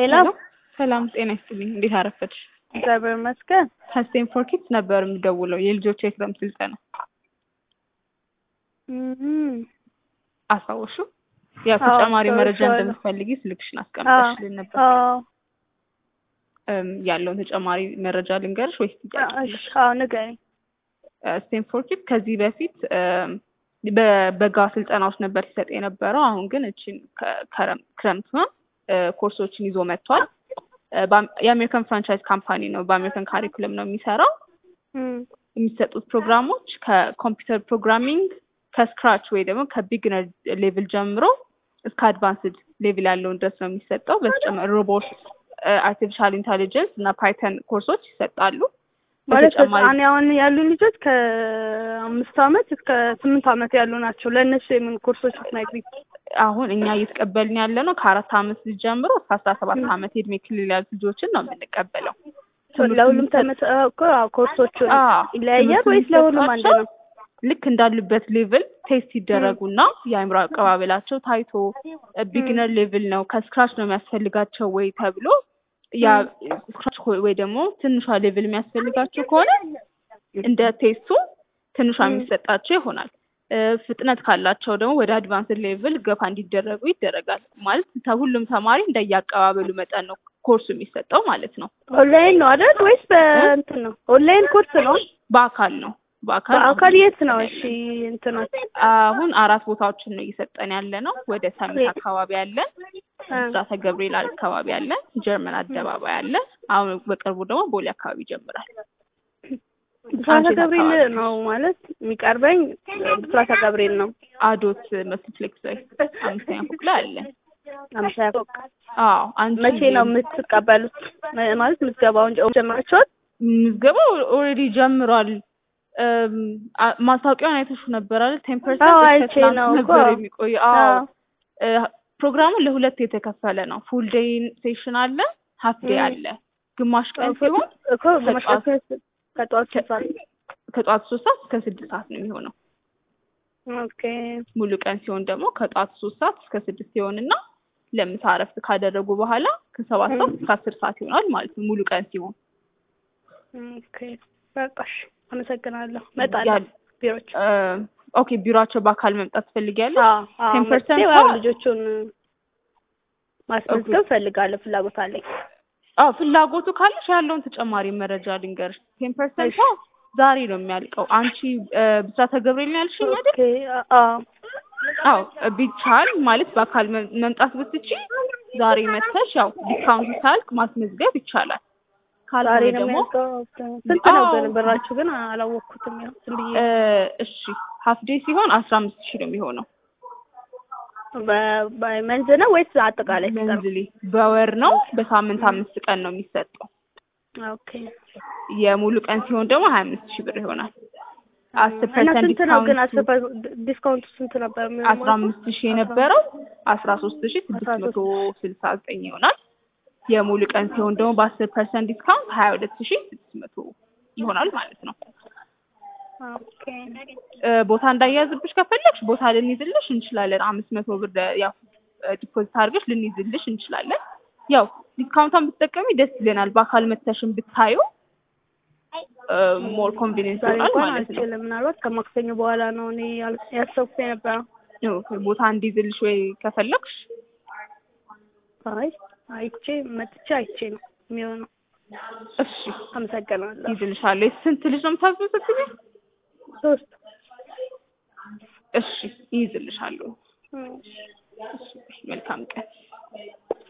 ሄሎ ሰላም ጤና ይስጥልኝ። እንዴት አረፈድሽ? እግዚአብሔር ይመስገን። ከስቴም ፎር ኪድስ ነበር የምደውለው የልጆች የክረምት ስልጠና እም፣ አስታወሹ? ያው አዎ፣ ተጨማሪ መረጃ አስታውሻለሁ። እንደምትፈልጊ ስልክሽን አስቀምጠሽልን ነበር። አዎ፣ እም፣ ያለውን ተጨማሪ መረጃ ልንገርሽ ወይስ ጥያቄ እሺ፣ አዎ፣ ንገሪኝ። ስቴም ፎር ኪድስ ከዚህ በፊት እም፣ በበጋ ስልጠናዎች ነበር ሲሰጥ የነበረው። አሁን ግን እችን ክረምት ኮርሶችን ይዞ መጥቷል። እ፣ በአም- የአሜሪካን ፍራንቻይዝ ካምፓኒ ነው። በአሜሪካን ካሪኩለም ነው የሚሰራው። እም፣ የሚሰጡት ፕሮግራሞች ከኮምፒውተር ፕሮግራሚንግ ከስክራች ወይ ደግሞ ከቢግነር ሌቭል ጀምሮ እስከ አድቫንስድ ሌቭል ያለውን ድረስ ነው የሚሰጠው። በተጨማሪ ሮቦት፣ አርቲፊሻል ኢንቴሊጀንስ እና ፓይተን ኮርሶች ይሰጣሉ። ማለት በተጨማሪ ህጻን አሁን ያሉ ልጆች ከአምስት አመት እስከ ስምንት አመት ያሉ ናቸው። ለእነሱ የምን ኮርሶች ብትነግሪኝ? አሁን እኛ እየተቀበልን ያለ ነው ከአራት አመት ልጅ ጀምሮ እስከ አስራ ሰባት አመት የእድሜ ክልል ያሉ ልጆችን ነው የምንቀበለው። ትምህርቱ ለሁሉም የሚሰጥ- ተመ እኮ አዎ፣ ኮርሶቹን አዎ፣ ይለያያል ትምህርቱ ወይስ ለሁሉም አንድ የሚሰጣቸው ነው? ልክ እንዳሉበት ሌቭል ቴስት ይደረጉና የአእምሮ አቀባበላቸው ታይቶ ቢግነር ሌቭል ነው ከስክራች ነው የሚያስፈልጋቸው ወይ ተብሎ ያ ስክራች ወይ ደግሞ ትንሿ ሌቭል የሚያስፈልጋቸው ከሆነ እንደ ቴስቱ ትንሿ የሚሰጣቸው ይሆናል። እ፣ ፍጥነት ካላቸው ደግሞ ወደ አድቫንስድ ሌቭል ገፋ እንዲደረጉ ይደረጋል። ማለት ሁሉም ተማሪ እንደየአቀባበሉ መጠን ነው ኮርሱ የሚሰጠው ማለት ነው። ኦንላይን ነው አይደል ወይስ በእንትን ነው? ኦንላይን ኮርስ ነው። በአካል ነው በአካል በአካል የት ነው? እሺ እንትኖች አሁን አራት ቦታዎችን ነው እየሰጠን ያለ ነው። ወደ ሰሚት አካባቢ አለን፣ ብስራተ ገብርኤል አካባቢ አለን፣ ጀርመን አደባባይ አለ። አሁን በቅርቡ ደግሞ ቦሌ አካባቢ ይጀምራል። ብስራተ አንቺ ገብርኤል አካባቢ? ነው ማለት የሚቀርበኝ ብስራተ ገብርኤል ነው። አዶት መልቲፕሌክስ ላይ አምስተኛ ፎቅ ላይ አለን። አምሳያ ፎቅ አዎ አንቺ መቼ ነው የምትቀበሉት? መ- ማለት ምዝገባውን ጀ- ጀምራችኋል? ምዝገባው ኦልሬዲ ጀምሯል። እም፣ አ- ማስታወቂያውን አይተሹ ነበር አይደል? ቴን አዎ፣ ፐርሰንት አይቼ ነው እኮ። ነበር የሚቆይ። አዎ አዎ። እ፣ ፕሮግራሙ ለሁለት የተከፈለ ነው። ፉል ዴይ ሴሽን አለ፣ ሀፍ ዴይ ም። አለ። ግማሽ ቀን ሲሆን እኮ ግማሽ ከጠዋት- ቀን ከጠዋት ስንት ሰዓት? ከጠዋት ሶስት ሰዓት እስከ ስድስት ሰዓት ነው የሚሆነው። ኦኬ ሙሉ ቀን ሲሆን ደግሞ ከጠዋት ሶስት ሰዓት እስከ ስድስት ሲሆንና ለምሳ እረፍት ካደረጉ በኋላ ከሰባት ሰዓት እስከ አስር ሰዓት ይሆናል ማለት ነው ሙሉ ቀን ሲሆን። ኦኬ በቃሽ። አመሰግናለሁ። እመጣለሁ ያ- ቢሮች። እ፣ ኦኬ ቢሮአቸው በአካል መምጣት ትፈልጊያለሽ? አዎ አዎ፣ 10% መጥቼ ነው? ያው ልጆቹን ማስመዝገብ እፈልጋለሁ። ፍላጎት አለኝ። አዎ ፍላጎቱ ካለሽ ያለውን ተጨማሪ መረጃ ልንገርሽ። ቴን ፐርሰንቷ ዛሬ ነው የሚያልቀው። አንቺ እ፣ ብስራተ ገብርኤል ነው ያልሽኝ አይደል? ኦኬ አዎ አዎ ቢቻል ማለት በአካል መ- መምጣት ብትቺ ዛሬ መተሽ ያው ዲስካውንቱ ሳያልቅ ማስመዝገብ ይቻላል። ዛሬ ካልሆነ ነው ደግሞ የሚያልቀው። ስንት ነው አዎ። ግን ብራችሁ ግን አላወቅኩትም። ያው ዝም ብዬ እ፣ እሺ ሀፍ ዴይ ሲሆን አስራ አምስት ሺህ ነው የሚሆነው። በ- በመንዝ ነው ወይስ አጠቃላይ ሲቀር? መንዝሊ በወር ነው። በሳምንት አምስት ቀን ነው የሚሰጠው። ኦኬ የሙሉ ቀን ሲሆን ደግሞ ሀያ አምስት ሺህ ብር ይሆናል። አስር እና ፐርሰንት ስንት ነው ግን አስር ዲስካውንት ፐር- ዲስካውንቱ ስንት ነበር የሚሆነው? አስራ አምስት ሺህ የነበረው አስራ ሶስት ሺህ ስድስት መቶ ስልሳ ዘጠኝ ይሆናል። የሙሉ ቀን ሲሆን ደግሞ በአስር ፐርሰንት ዲስካውንት ሀያ ሁለት ሺህ ስድስት መቶ ይሆናል ማለት ነው። ኦኬ እ፣ ቦታ እንዳያዝብሽ ከፈለግሽ ቦታ ልንይዝልሽ እንችላለን። አምስት መቶ ብር ደ- ያው ዲፖዚት አድርገሽ ልንይዝልሽ እንችላለን። ያው ዲስካውንቷን ብትጠቀሚ ደስ ይለናል። በአካል መተሽን ብታዩ ሞር ኮንቪኒንስ ዛሬ ይሆናል እንኳን ማለት ነው። አልችልም። ምናልባት ከማክሰኞ በኋላ ነው እኔ ያል- ያሰብኩት የነበረው። ኦኬ፣ ቦታ እንዲይዝልሽ ወይ ከፈለግሽ አይ አይቼ መጥቼ አይቼ ነው የሚሆነው። እሺ አመሰግናለሁ። ይይዝልሻለሁ። ስንት ልጅ ነው የምታስመዘግቢው? ሶስት እሺ ይይዝልሻለሁ። እም። እሺ መልካም ቀን።